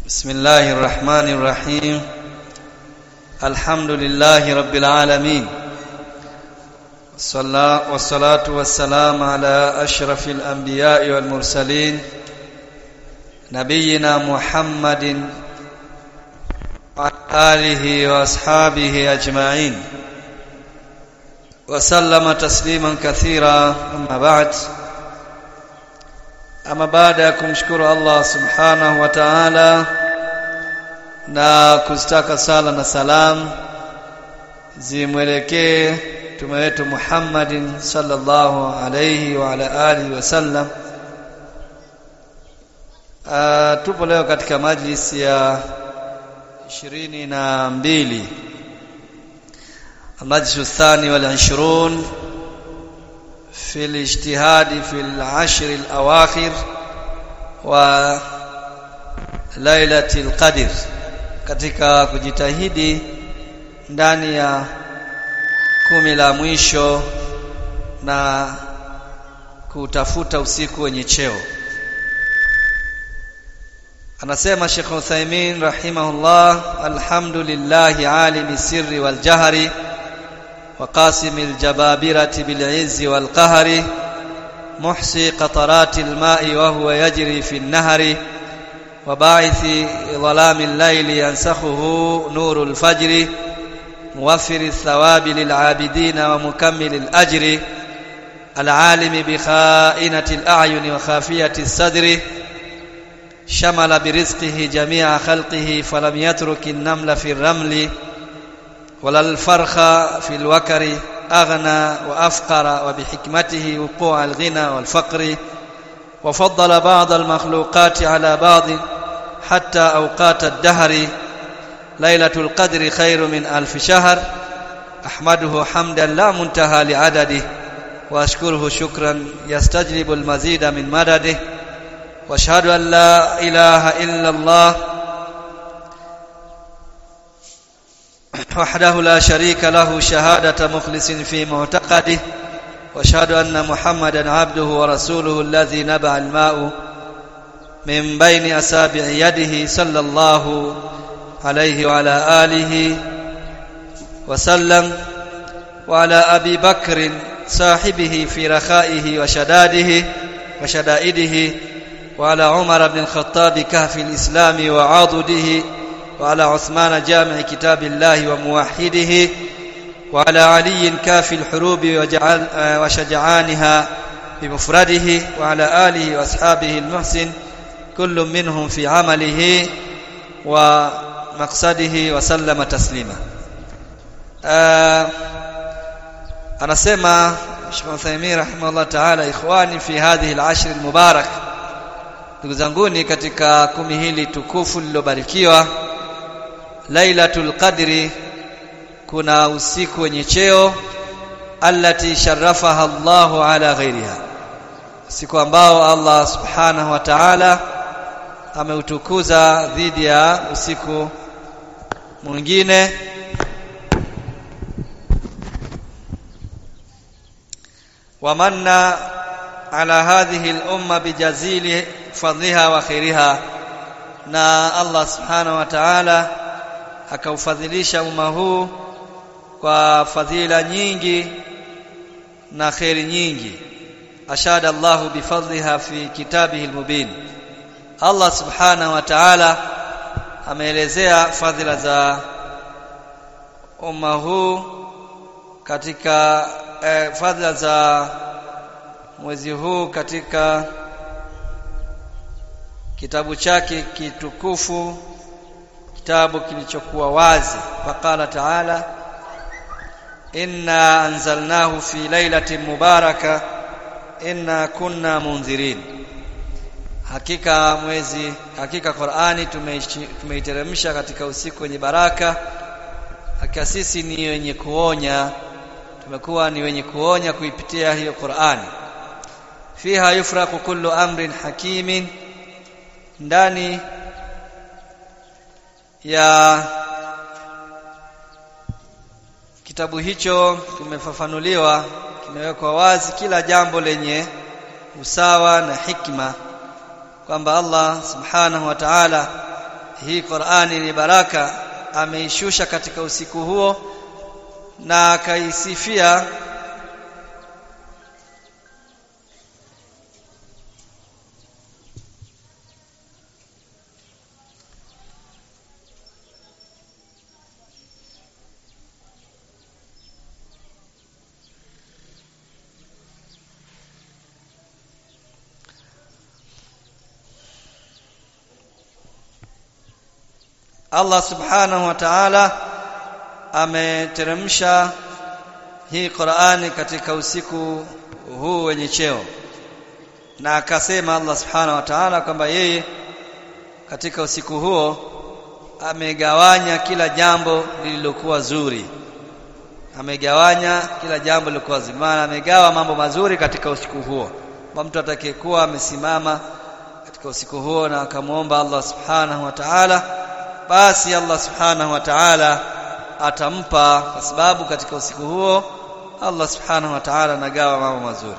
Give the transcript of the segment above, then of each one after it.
بسم الله الرحمن الرحيم الحمد لله رب العالمين والصلاة والسلام على أشرف الأنبياء والمرسلين نبينا محمد وعلى آله وأصحابه أجمعين وسلم تسليما كثيرا أما بعد ama baada ya kumshukuru Allah subhanahu wa ta'ala na kuzitaka sala na salam zimwelekee mtume wetu Muhammadin sallallahu alayhi wa ala alihi wasallam uh, tupo leo katika majlis ya ishirini na mbili المجلس الثاني والعشرون في الاجتهاد في العشر الأواخر وليلة القدر katika kujitahidi ndani ya kumi la mwisho na kutafuta usiku wenye cheo anasema Sheikh Uthaymeen rahimahullah alhamdulillahi alimi sirri wal jahri وقاسم الجبابرة بالعز والقهر محصي قطرات الماء وهو يجري في النهر وباعث ظلام الليل ينسخه نور الفجر موفر الثواب للعابدين ومكمل الأجر العالم بخائنة الأعين وخافية الصدر شمل برزقه جميع خلقه فلم يترك النمل في الرمل ولا الفرخ في الوكر أغنى وأفقر وبحكمته وقوع الغنى والفقر وفضل بعض المخلوقات على بعض حتى أوقات الدهر ليلة القدر خير من ألف شهر أحمده حمدا لا منتهى لعدده وأشكره شكرا يستجلب المزيد من مدده واشهد أن لا إله إلا الله وحده لا شريك له شهادة مخلص في معتقده واشهد أن محمدا عبده ورسوله الذي نبع الماء من بين أسابع يده صلى الله عليه وعلى آله وسلم وعلى أبي بكر صاحبه في رخائه وشداده وشدائده وعلى عمر بن الخطاب كهف الإسلام وعاضده وعلى عثمان جامع كتاب الله وموحده وعلى علي كافي الحروب وشجعانها بمفرده وعلى آله وأصحابه المحسن كل منهم في عمله ومقصده وسلم تسليما anasema Sheikh Uthaymeen rahimahullah ta'ala ikhwani fi hadhihi al-ashr al-mubarak ndugu zanguni katika kumi hili tukufu lilobarikiwa Lailatul Qadri kuna usiku wenye cheo allati sharafaha Allahu ala ghairiha siku ambao Allah subhanahu wa ta'ala ameutukuza dhidi ya usiku mwingine wamanna ala hadhihi al-umma bijazili fadliha wa khairiha na Allah subhanahu wa ta'ala akaufadhilisha umma huu kwa fadhila nyingi na khairi nyingi ashada Allahu bifadliha fi kitabihi almubin Allah subhanahu wa ta'ala ameelezea fadhila za umma huu katika eh, fadhila za mwezi huu katika kitabu chake kitukufu kitabu kilichokuwa wazi faqala ta'ala inna anzalnahu fi lailatin mubaraka inna kunna munzirin hakika mwezi hakika Qur'ani tumeiteremsha katika usiku wenye baraka hakika sisi ni wenye kuonya tumekuwa ni wenye kuonya kuipitia hiyo Qur'ani fiha yufraqu kullu amrin hakimin ndani ya kitabu hicho tumefafanuliwa kimewekwa wazi kila jambo lenye usawa na hikma kwamba Allah subhanahu wa ta'ala hii Qur'ani ni baraka ameishusha katika usiku huo na akaisifia Allah subhanahu wa ta'ala ameteremsha hii Qur'ani katika usiku huu wenye cheo na akasema Allah subhanahu wa ta'ala kwamba yeye katika usiku huo amegawanya kila jambo lililokuwa zuri amegawanya kila jambo lililokuwa zuri maana amegawa mambo mazuri katika usiku huo kwa mtu atakayekuwa amesimama katika usiku huo na akamwomba Allah subhanahu wa ta'ala basi Allah subhanahu wa ta'ala atampa kwa sababu katika usiku huo Allah subhanahu wa ta'ala anagawa mambo mazuri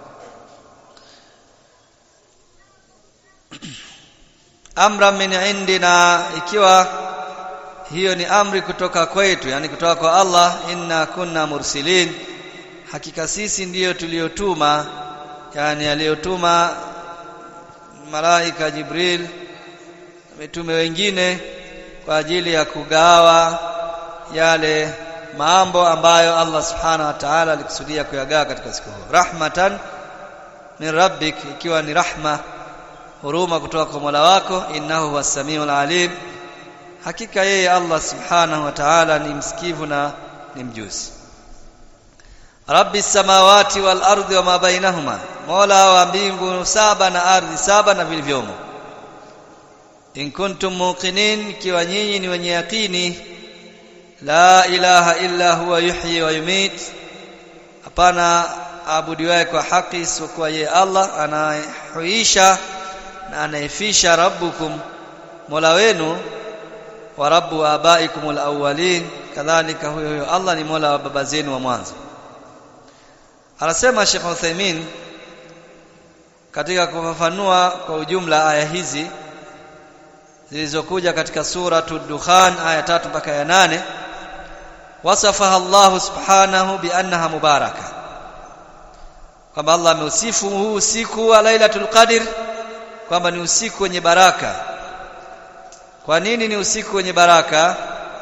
amra min indina ikiwa hiyo ni amri kutoka kwetu yani kutoka kwa Allah inna kunna mursilin hakika sisi ndiyo tuliyotuma yani aliyotuma malaika Jibril mitume wengine kwa ajili ya kugawa yale mambo ambayo Allah subhanahu wa ta'ala alikusudia kuyagawa katika siku hiyo rahmatan min rabbik ikiwa ni rahma huruma kutoka kwa Mola wako innahu huwas samiul alim hakika yeye Allah subhanahu wa ta'ala ni msikivu na ni mjuzi Rabbi samawati wal ardi wa ma bainahuma Mola wa mbingu saba na ardhi saba na vilivyomo in kuntum muqinin ikiwa nyinyi ni wenye yakini la ilaha illa huwa yuhyi wa yumit hapana abudiwaye kwa haki isipokuwa yeye Allah anayehuisha na anayefisha rabbukum mola wenu wa rabbu abaikum alawwalin kadhalika huyo huyo Allah ni mola wa baba zenu wa mwanzo anasema Sheikh Uthaymeen katika kufafanua kwa ujumla aya hizi zilizokuja katika suratu Dukhan aya tatu mpaka ya nane wasafaha Allah subhanahu bi annaha mubaraka kwamba Allah ameusifu huu usiku wa Lailatul Qadr kwamba ni usiku wenye baraka kwa nini ni usiku wenye baraka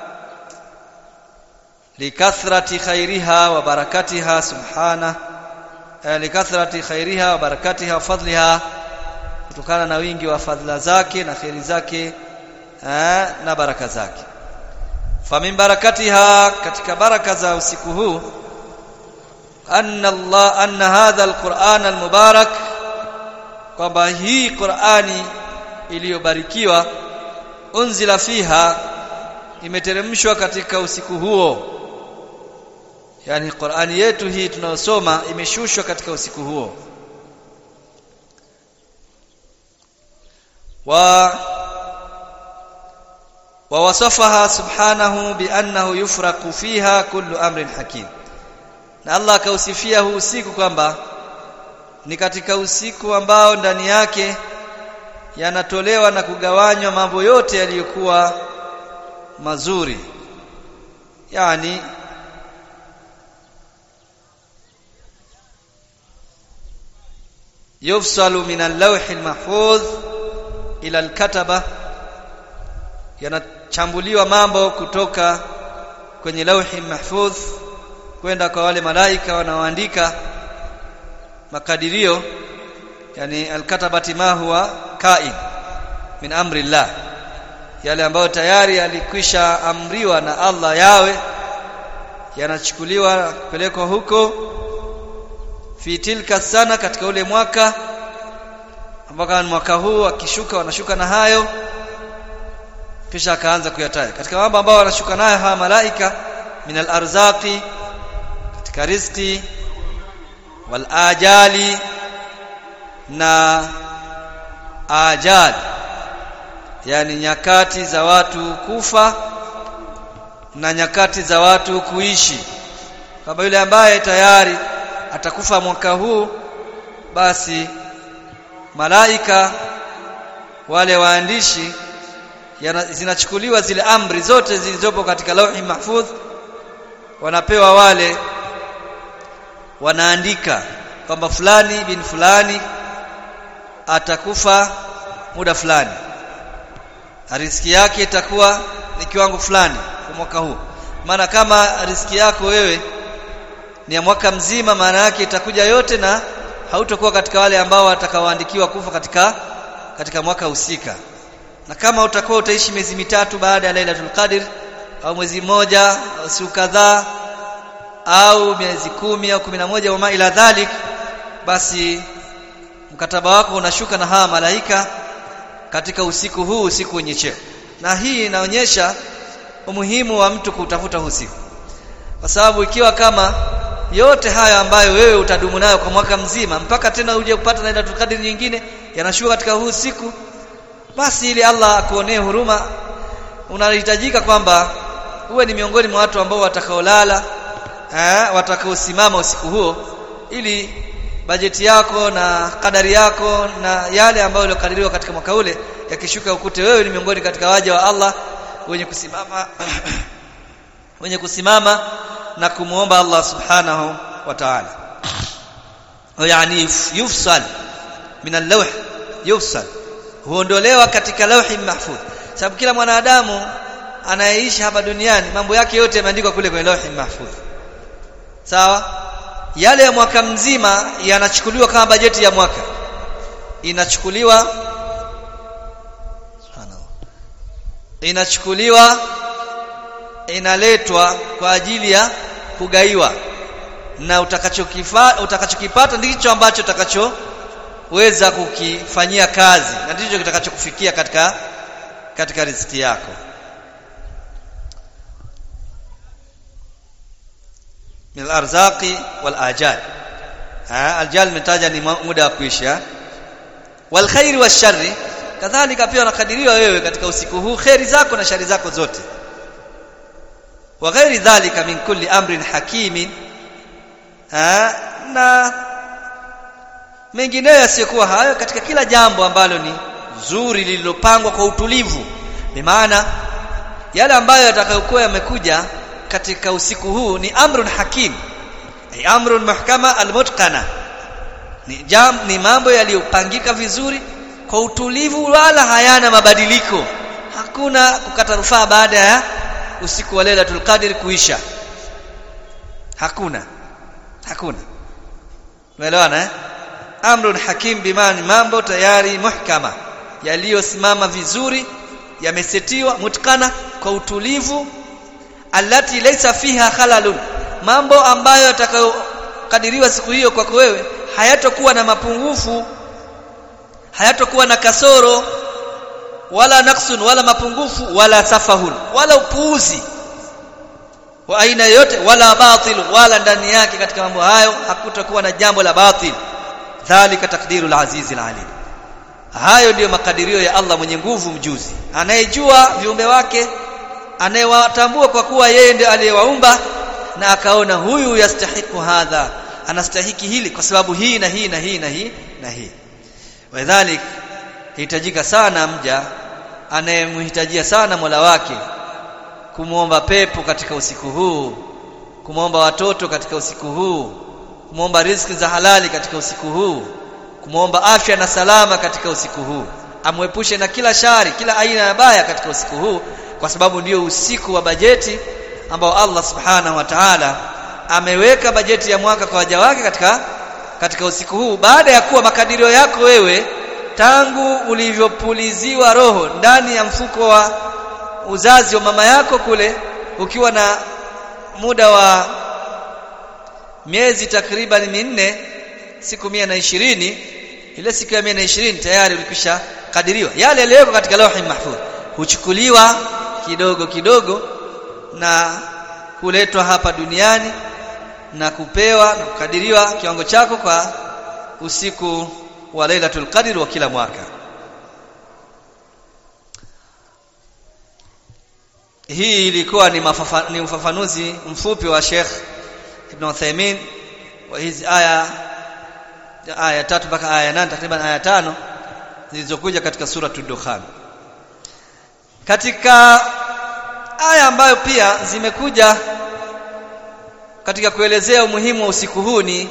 likathrati khairiha wa barakatiha subhana eh, likathrati khairiha wa barakatiha wa fadliha kutokana na wingi wa fadhila zake na khairi zake eh, na baraka zake famin barakatiha katika baraka za usiku huu anna Allah anna hadha alquran almubarak kwamba hii Qur'ani iliyobarikiwa unzila fiha imeteremshwa katika usiku huo yani Qur'ani yetu hii tunayosoma imeshushwa katika usiku huo wa ووصفها سبحانه بأنه يفرق فيها كل أمر حكيم na Allah akausifia huu usiku kwamba ni katika usiku ambao ndani yake yanatolewa na kugawanywa mambo yote yaliyokuwa mazuri yani yufsalu min al-lawh al-mahfuz ila al-kataba yanachambuliwa mambo kutoka kwenye lauhi mahfudh kwenda kwa wale malaika wanaoandika makadirio yani alkatabati ma huwa kain min amri llah yale ambayo tayari yalikwisha amriwa na Allah yawe yanachukuliwa kupelekwa huko fi tilka sana katika ule mwaka ambao mwaka huu akishuka wanashuka na hayo kisha akaanza kuyataja katika mambo ambayo wanashuka nayo hawa malaika min al-arzaqi katika riziki wal ajali na ajali yani nyakati za watu kufa na nyakati za watu kuishi kama yule ambaye tayari atakufa mwaka huu basi malaika wale waandishi zinachukuliwa zile amri zote zilizopo katika lauhi mahfudh wanapewa wale wanaandika kwamba fulani bin fulani atakufa muda fulani riski yake itakuwa ni kiwango fulani kwa mwaka huu maana kama riski yako wewe ni ya mwaka mzima maana yake itakuja yote na hautokuwa katika wale ambao watakaoandikiwa kufa katika katika mwaka husika na kama utakuwa utaishi miezi mitatu baada ya Lailatul Qadr au mwezi mmoja au siku kadhaa au miezi kumi au kumi na moja wama ila dhalik basi mkataba wako unashuka na hawa malaika katika usiku huu usiku wenye cheo na hii inaonyesha umuhimu wa mtu kutafuta usiku kwa sababu ikiwa kama yote haya ambayo wewe utadumu nayo kwa mwaka mzima mpaka tena uje kupata Lailatul Qadr nyingine yanashuka katika huu usiku basi ili Allah akuonee huruma unahitajika kwamba uwe ni miongoni mwa watu ambao watakaolala eh watakaosimama usiku huo ili bajeti yako na kadari yako na yale ambayo yaliyokadiriwa katika mwaka ule yakishuka ukute wewe ni miongoni katika waja wa Allah wenye kusimama wenye kusimama na kumuomba Allah subhanahu wa ta'ala yani yufsal min al-lawh yufsal huondolewa katika lauhi mahfudh sababu kila mwanadamu anayeishi hapa duniani mambo yake yote yameandikwa kule kwenye lauhi mahfudh sawa yale ya mwaka mzima yanachukuliwa kama bajeti ya mwaka inachukuliwa inachukuliwa inaletwa kwa ajili ya kugaiwa na utakachokifata utakachokipata ndicho ambacho utakachoweza kukifanyia kazi na ndicho kitakachokufikia katika katika riziki yako min arzaqi wal ajal ha aljal metaja ni muda wa kuisha wal khairi washarri kadhalika pia unakadiriwa wewe katika usiku huu khairi zako na shari zako zote wa ghairi dhalika min kulli amrin hakimin ha na mengineyo yasiyokuwa hayo katika kila jambo ambalo ni zuri lililopangwa kwa utulivu bimaana yale ambayo yatakayokuwa yamekuja katika usiku huu ni amrun hakim ay amrun mahkama almutqana ni jam, ni mambo yaliyopangika vizuri kwa utulivu wala hayana mabadiliko hakuna kukata rufaa baada ya usiku wa Lailatul Qadr kuisha hakuna hakuna umeelewana eh amrun hakim bimani mambo tayari muhkama yaliyosimama vizuri yamesetiwa mutkana kwa utulivu allati laysa fiha khalalun mambo ambayo yatakayokadiriwa siku hiyo kwako wewe hayatokuwa na mapungufu hayatokuwa na kasoro wala naqsun wala mapungufu wala safahun wala upuuzi wa aina yote wala batil wala ndani yake katika mambo hayo hakutakuwa na jambo la batil dhalika takdirul azizil alim hayo ndiyo makadirio ya Allah mwenye nguvu mjuzi anayejua viumbe wake anayewatambua kwa kuwa yeye ndiye aliyewaumba na akaona huyu yastahiku hadha anastahiki hili kwa sababu hii na hii na hii na hii na hii wadhalik hitajika sana mja anayemhitajia sana Mola wake kumwomba pepo katika usiku huu kumwomba watoto katika usiku huu kumwomba riziki za halali katika usiku huu kumwomba afya na salama katika usiku huu amwepushe na kila shari kila aina ya baya katika usiku huu kwa sababu ndio usiku wa bajeti ambao Allah subhanahu wa ta'ala ameweka bajeti ya mwaka kwa waja wake katika katika usiku huu baada ya kuwa makadirio yako wewe tangu ulivyopuliziwa roho ndani ya mfuko wa uzazi wa mama yako kule ukiwa na muda wa miezi takriban minne siku mia na ishirini ile siku ya mia na ishirini tayari ulikwisha kadiriwa yale yaliyowekwa katika lauhi mahfudh huchukuliwa kidogo kidogo na kuletwa hapa duniani na kupewa na kukadiriwa kiwango chako kwa usiku wa Lailatul Qadr wa kila mwaka hii ilikuwa ni, mafafa, ni ufafanuzi mfupi wa Sheikh Ibn Uthaymeen wa hizi aya aya tatu mpaka aya nane takriban aya tano zilizokuja katika sura Dukhan katika aya ambayo pia zimekuja katika kuelezea umuhimu wa usiku huu ni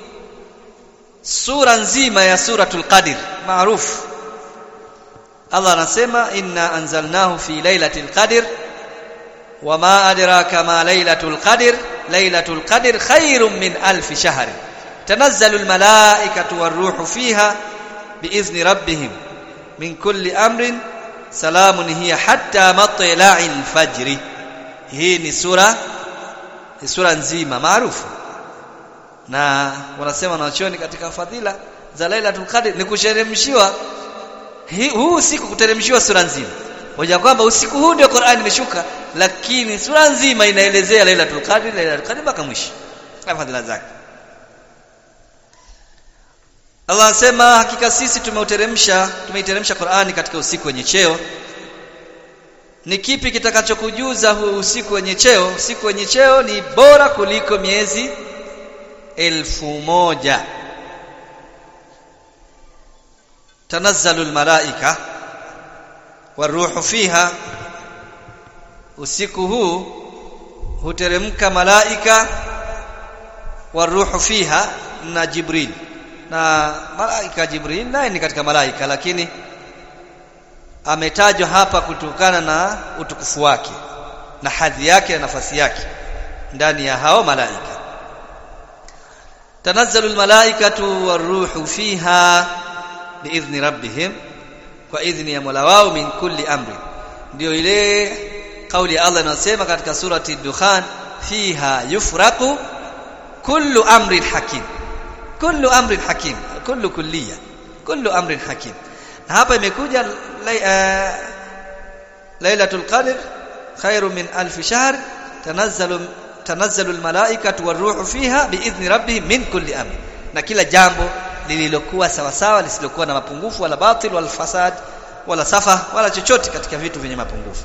sura nzima ya suratul qadr maarufu Allah anasema inna anzalnahu fi lailatul qadr wama adraka ma lailatul qadr lailatul qadr khairum min alf shahr tanazzalu almalaikatu waruhu fiha biizni rabbihim min kulli amrin salamun hiya hatta matla'il fajri hii ni sura ni sura nzima maarufu na wanasema wanachuoni katika fadhila za Lailatul Qadr ni kusheremshiwa huu usiku kuteremshiwa sura nzima moja kwamba usiku huu ndio Qur'an imeshuka lakini sura nzima inaelezea Lailatul Qadr Lailatul Qadr mpaka mwisho na fadhila zake Allah anasema hakika sisi tumeuteremsha tumeiteremsha Qur'ani katika usiku wenye cheo ni kipi kitakachokujuza huu usiku wenye cheo usiku wenye cheo ni bora kuliko miezi elfu moja tanazzalu almalaika waruhu fiha usiku huu huteremka malaika waruhu fiha na jibril na malaika jibril naye ni katika malaika lakini ametajwa hapa kutokana na utukufu wake na hadhi yake na nafasi yake ndani ya hao malaika tanazzalu almalaikatu waruhu fiha biidhni rabbihim kwa idhni ya Mola wao min kulli amri ndio ile kauli ya Allah inasema katika surati Dukhan fiha yufraqu kullu amrin hakim kullu amrin hakim kullu kulliya kullu amrin hakim na hapa imekuja lailatul qadr khairu min alf shahr tanazzalu tanazzalu almalaikatu waruhu fiha biidhni rabbihim min kulli amr na kila jambo lililokuwa sawa sawa lisilokuwa na mapungufu wala batil wala fasad wala safa wala chochote katika vitu vyenye mapungufu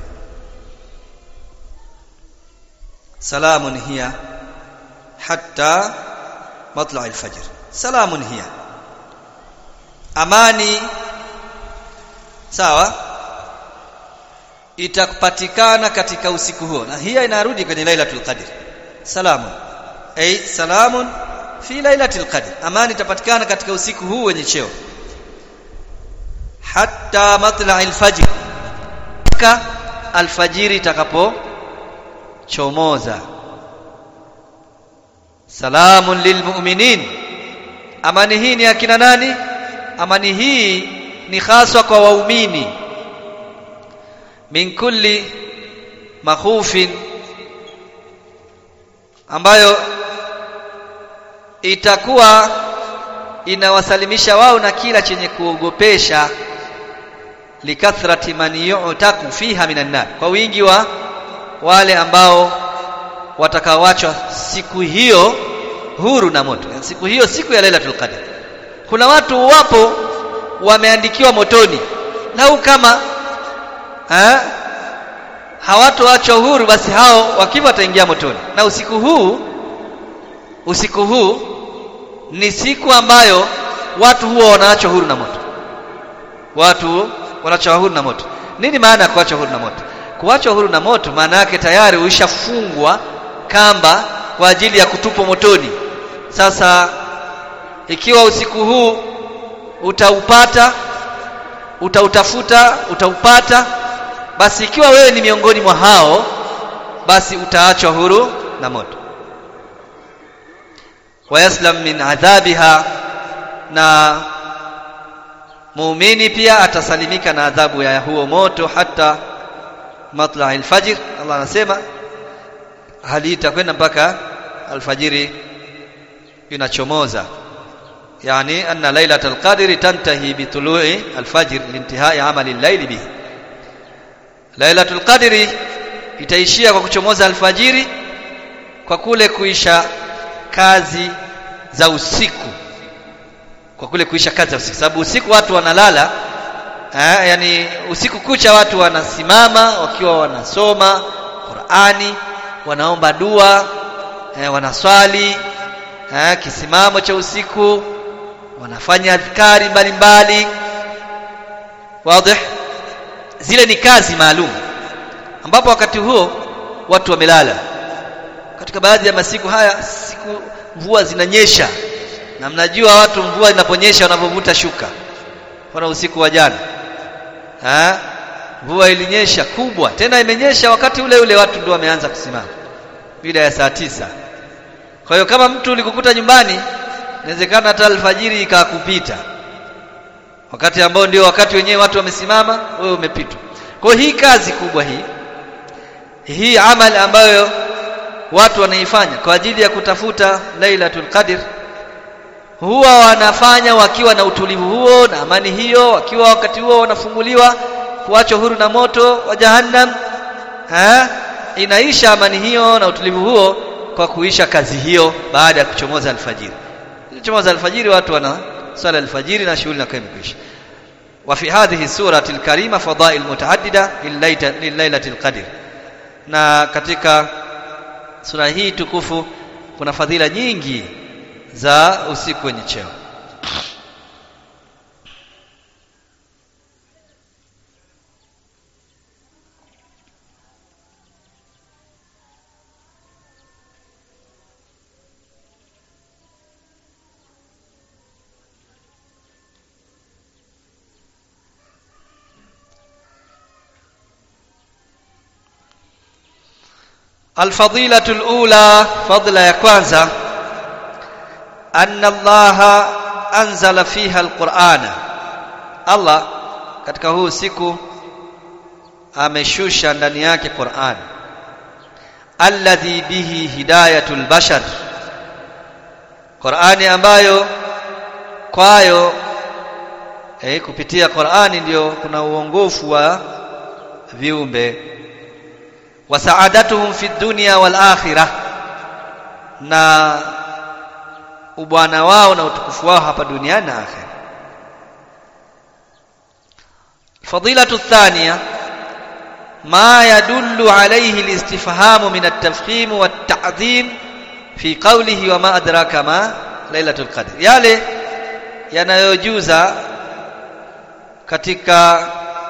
salamun hiya hatta matla' al-fajr salamun hiya amani sawa itapatikana katika usiku huo na hiya inarudi kwenye lailatul qadr salamun ay salamun fi lailatul qadr amani itapatikana katika usiku huu wenye cheo hatta matla'il fajr ka alfajiri itakapo chomoza salamun lilmu'minin amani hii ni akina nani amani hii ni haswa kwa waumini min kulli makhufin ambayo itakuwa inawasalimisha wao na kila chenye kuogopesha likathrati man yu'taku fiha minan nar kwa wingi wa wale ambao watakaoachwa siku hiyo huru na moto siku hiyo siku ya Lailatul Qadr kuna watu wapo wameandikiwa motoni lau kama ha, hawatoachwa huru basi hao wakiwa wataingia motoni na usiku huu usiku huu ni siku ambayo watu huwa wanaachwa huru na moto watu wanaachwa huru na moto nini maana ya kuachwa huru na moto kuachwa huru na moto maana yake tayari uishafungwa kamba kwa ajili ya kutupwa motoni sasa ikiwa usiku huu utaupata utautafuta utaupata basi ikiwa wewe ni miongoni mwa hao basi utaachwa huru na moto wayaslam min adhabiha na muumini pia atasalimika na adhabu ya huo moto hata matla alfajr Allah anasema hali itakwenda mpaka alfajiri inachomoza yani anna lailatul qadri tantahi bitulu'i alfajr lintihai amali al-layli bihi lailatul qadri itaishia kwa kuchomoza alfajiri kwa kule kuisha kazi za usiku kwa kule kuisha kazi za usiku sababu usiku watu wanalala eh, yani usiku kucha watu wanasimama wakiwa wanasoma Qur'ani wanaomba dua eh, wanaswali eh, kisimamo cha usiku wanafanya adhkari mbalimbali wazi zile ni kazi maalum ambapo wakati huo watu wamelala katika baadhi ya masiku haya siku mvua zinanyesha na mnajua watu mvua inaponyesha wanavyovuta shuka kwa usiku wa jana ha? mvua ilinyesha kubwa tena imenyesha wakati ule ule watu ndio wameanza kusimama bila ya saa tisa kwa hiyo kama mtu ulikukuta nyumbani inawezekana hata alfajiri ikakupita wakati ambao ndio wakati wenyewe watu wamesimama wewe umepitwa kwa hii kazi kubwa hii hii amali ambayo watu wanaifanya kwa ajili ya kutafuta Lailatul Qadr huwa wanafanya wakiwa na utulivu huo na amani hiyo wakiwa wakati huo wanafunguliwa kuachwa huru na moto wa jahannam ha? inaisha amani hiyo na utulivu huo kwa kuisha kazi hiyo baada ya kuchomoza alfajiri kuchomoza alfajiri watu wana swala alfajiri na shughuli inakuwa imekwisha wa fi hadhihi surati alkarima fadail mutaaddida lilailatil qadr na katika sura hii tukufu kuna fadhila nyingi za usiku wenye cheo الفضيلة الأولى فضل ya kwanza أن الله أنزل فيها القرآن Allah katika huu siku ameshusha ndani yake Qur'an alladhi bihi hidayatul bashar Qur'ani ambayo kwayo eh, kupitia Qur'ani ndio kuna uongofu wa viumbe wa saadatuhum fi dunya wal akhirah na ubwana wao na utukufu wao hapa duniani na akhera fadilatu thaniya ma yadullu alayhi الاستفهام من التفخيم والتعظيم في قوله وما أدراك ما ليلة القدر yale yanayojuza katika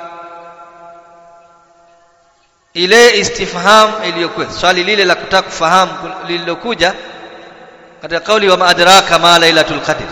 ile istifham iliyokuwa swali lile la kutaka kufahamu lililokuja katika kauli wa maadraka ma lailatul qadr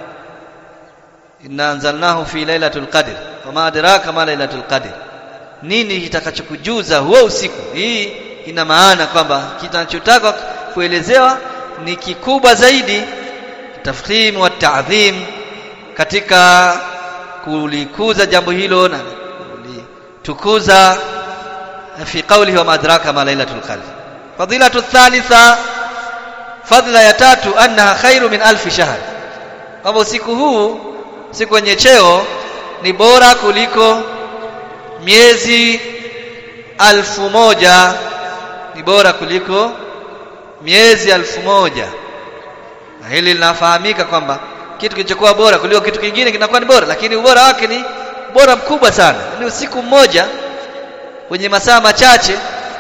inna anzalnahu fi lailatul qadr wa maadraka ma lailatul qadr nini kitakachokujuza huo usiku hii ina maana kwamba kinachotaka kuelezewa ni kikubwa zaidi tafkhim wa ta'dhim katika kulikuza jambo hilo na kulitukuza في قوله وما أدراك ما ليلة القدر فضيلة الثالثة fadhila ya tatu annaha khairu min alfi shahr kwamba usiku huu siku wenye cheo ni bora kuliko miezi alfu moja ni bora kuliko miezi alfu moja na hili linafahamika kwamba kitu kilichokuwa bora kuliko kitu kingine kinakuwa ni bora lakini ubora wake ni bora mkubwa sana ni usiku mmoja wenye masaa machache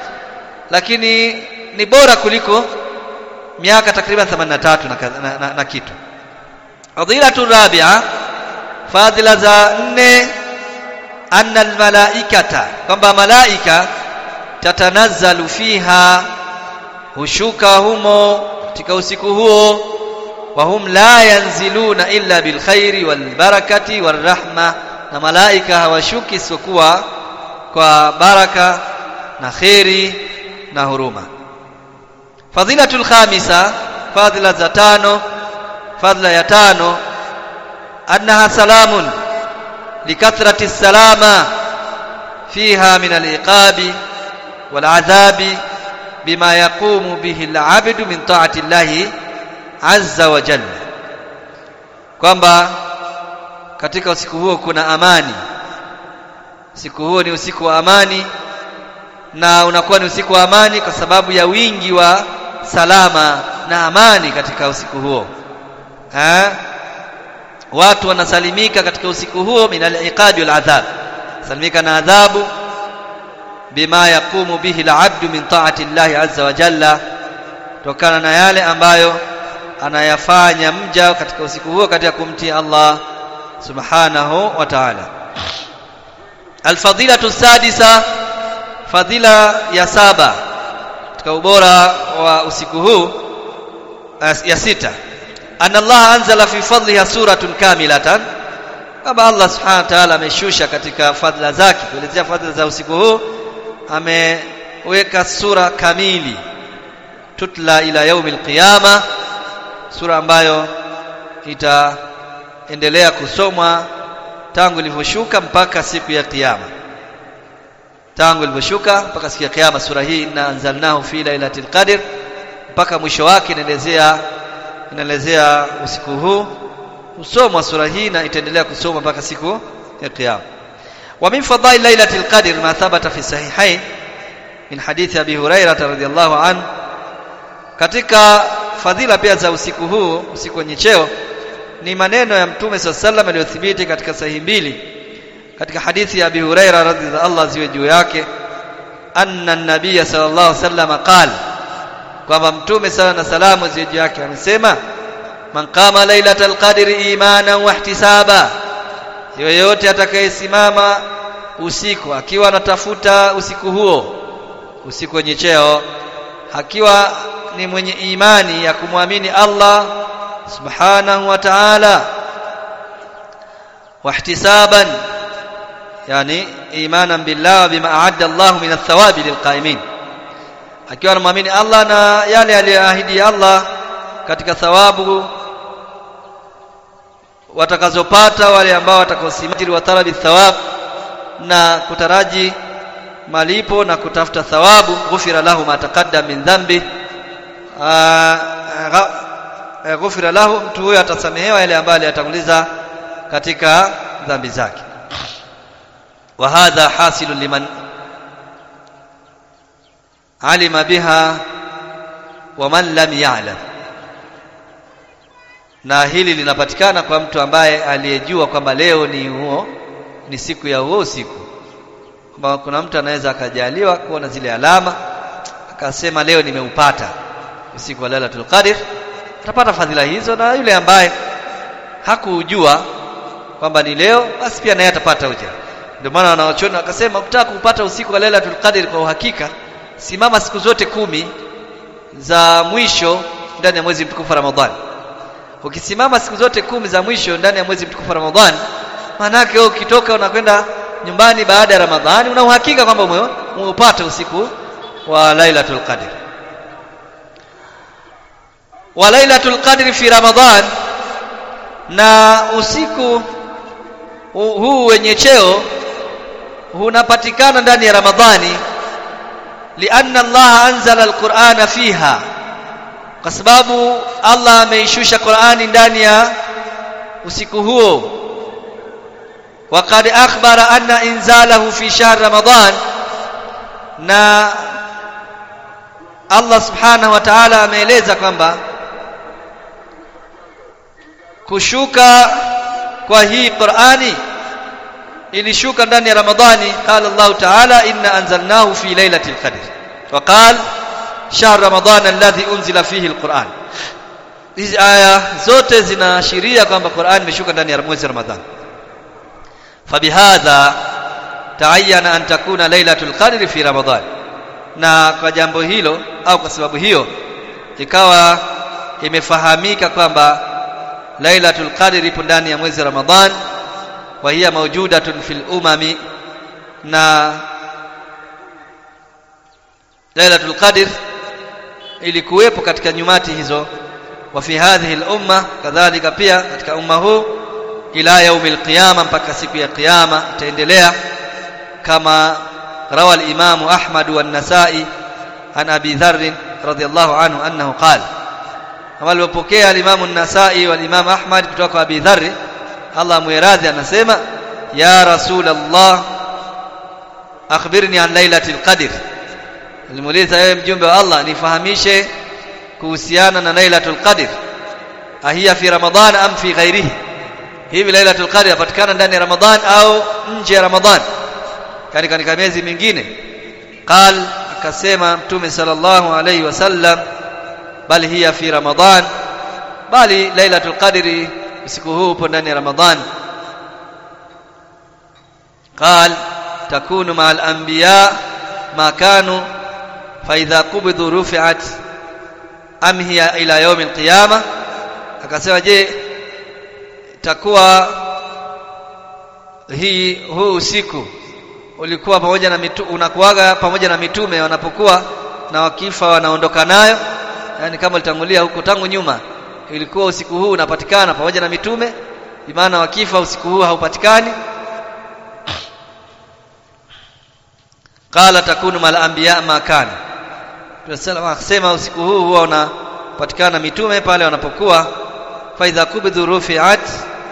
lakini ni bora kuliko miaka takriban 83 na, na, na, na kitu fadilatu rabia fadila za nne anna almalaikata kwamba malaika tatanazzalu fiha hushuka humo katika usiku huo wa hum la yanziluna illa bilkhairi walbarakati warahma na malaika hawashuki isipokuwa kwa baraka na kheri na huruma fadhilatul khamisa fadhila za tano fadhila ya tano annaha salamun likathrati salama fiha min aliqabi wal'adhabi bima yaqumu bihi al'abdu min ta'ati llahi azza wa jalla kwamba katika usiku huo kuna amani usiku huo ni usiku wa amani na unakuwa ni usiku wa amani kwa sababu ya wingi wa salama na amani katika usiku huo ha? watu wanasalimika katika usiku huo min al-iqabi wal adhab salimika na adhabu bima yaqumu bihi al-abdu min ta'ati Allah azza wa jalla tokana na yale ambayo anayafanya mja katika usiku huo katika kumtii Allah subhanahu wa ta'ala alfadilatu sadisa fadhila ya saba katika ubora wa usiku huu ya sita anna Allah anzala fi fadliha suratun kamilatan kama Allah subhanahu wa ta'ala ameshusha katika fadhila zake kuelezea fadhila za usiku huu ameweka sura kamili tutla ila yaumil qiyama sura ambayo itaendelea kusomwa tangu ilivyoshuka mpaka siku ya kiyama tangu ilivyoshuka mpaka siku ya kiyama sura hii inna anzalnahu fi lailatul qadr mpaka mwisho wake inaelezea inaelezea usiku huu usomwa sura hii na itaendelea kusomwa mpaka siku ya kiyama wa min fadhail lailatul qadr ma thabata fi sahihain min hadithi abi hurairah radhiyallahu anhu katika fadhila pia za usiku huu usiku wenye cheo ni maneno ya mtume swalla sallam yaliyothibiti katika sahihi mbili katika hadithi ya Abi Huraira radhiallahu Allah ziwe juu yake anna an-nabiy sallallahu alaihi wasallam qala kwamba mtume sala na salamu ziwe juu yake amesema man qama lailatal qadri imanan wa ihtisaba yoyote atakayesimama usiku akiwa anatafuta usiku huo usiku wenye cheo akiwa ni mwenye imani ya kumwamini Allah subhanahu wa ta'ala wahtisaban yani imanan billah bima a'adda Allah min athawabi lilqaimin akiwa anamwamini Allah na yale aliyoahidi Allah katika thawabu watakazopata wale ambao watakaosimama wa talabi thawab na kutaraji malipo na kutafuta thawabu ghufira lahu ma taqaddam min dhanbi ghufira lahu mtu huyo atasamehewa yale ambayo aliyatanguliza katika dhambi zake wa hadha hasilu liman alima biha wa man lam ya'lam na hili linapatikana kwa mtu ambaye aliyejua kwamba leo ni huo ni siku ya huo usiku kwamba kuna mtu anaweza akajaliwa kuona zile alama akasema leo nimeupata usiku wa Lailatul Qadr atapata fadhila hizo na yule ambaye hakujua kwamba ni leo basi pia naye atapata ujira ndio maana wanaochoni wakasema ukitaka kupata usiku wa Lailatul Qadr kwa uhakika simama siku zote kumi za mwisho ndani ya mwezi mtukufu Ramadhani ukisimama siku zote kumi za mwisho ndani ya mwezi mtukufu Ramadhani maana yake wewe ukitoka unakwenda nyumbani baada ya Ramadhani una uhakika kwamba umeupata usiku wa Lailatul Qadr wa Lailatul Qadr fi Ramadhan na usiku huu wenye cheo unapatikana ndani ya Ramadhani lianna Allah anzala alqur'ana fiha kwa sababu Allah ameishusha Qur'ani ndani ya usiku huo وقد أخبر أن إنزاله في شهر رمضان na Allah subhanahu wa ta'ala ameeleza kwamba kushuka kwa hii Qur'ani ilishuka ndani ya Ramadhani qala Allah ta'ala inna anzalnahu fi lailatul qadr wa qala shahr ramadan alladhi unzila fihi alquran hizi aya zote zinaashiria kwamba Qur'an imeshuka ndani ya mwezi Ramadhani fabihadha taayana an takuna lailatul qadri fi ramadan na kwa jambo hilo au kwa sababu hiyo ikawa imefahamika kwamba lailatul qadri ipo ndani ya mwezi ramadhan wa hiya mawjudatun fil umami na lailatul qadr ilikuwepo katika nyumati hizo wa fi hadhihi al umma kadhalika pia katika umma huu ila yaumil qiyama mpaka siku ya kiyama itaendelea kama rawa al-Imam Ahmad wa an-Nasa'i an Abi Dharr radhiyallahu anhu annahu qala kama alipokea al-Imam an-Nasa'i wal Imam Ahmad kutoka kwa Abi Dharr Allah muiradhi anasema ya Rasulullah akhbirni an lailatul qadr alimuuliza yeye mjumbe wa Allah nifahamishe kuhusiana na lailatul qadr ahiya fi ramadhan am fi ghairihi hivi lailatul qadr yapatikana ndani ya ramadhan au nje ya ramadhan yani katika miezi mingine qal akasema mtume sallallahu alayhi wasallam bali hiya fi ramadhan bali lailatul qadri usiku huu upo ndani ya ramadhan qal takunu ma'al anbiya ma kanu fa idha qubidhu rufi'at am hiya ila yawm al-qiyamah akasema je takuwa hii huu usiku ulikuwa pamoja na mitu, unakuaga pamoja na mitume wanapokuwa na wakifa wanaondoka nayo yani kama litangulia huko tangu nyuma ilikuwa usiku huu unapatikana pamoja na mitume bimaana wakifa usiku huu haupatikani qala takunu mal anbiya ma kana tunasema akasema usiku huu huwa unapatikana mitume pale wanapokuwa fa idha kubidhu rufi'at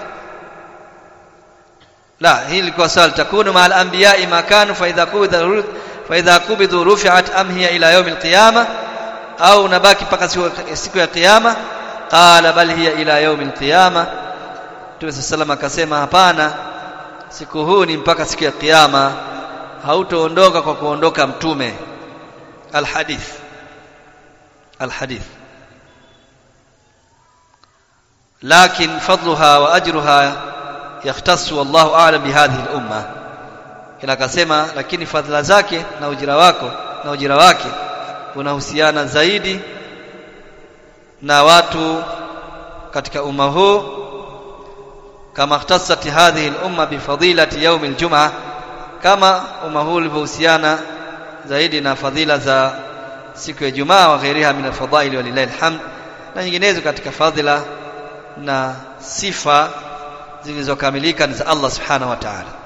la hii ilikuwa swali takunu ma'al anbiya'i ma kanu fa idha kubidha fa idha kubidhu rufi'at am hiya ila yawm al-qiyamah au nabaki mpaka siku ya kiyama qala bal hiya ila yawm al-qiyamah Mtume sallallahu akasema hapana siku huu ni mpaka siku ya kiyama hautoondoka kwa kuondoka mtume alhadith alhadith lakin fadluha wa ajruha yakhtassu wallahu a'lam bihadhihi al-umma ila akasema lakini fadhila zake na ujira wako na ujira wake unahusiana zaidi na watu katika umma huu kama ikhtassat hadhihi al-umma bifadilati yawm al-jum'ah kama umma huu ulivyohusiana zaidi na fadhila za siku ya Jumaa wa ghairiha min al-fadail walillahi alhamd na nyinginezo katika fadhila na sifa zilizokamilika ni za Allah subhanahu wa ta'ala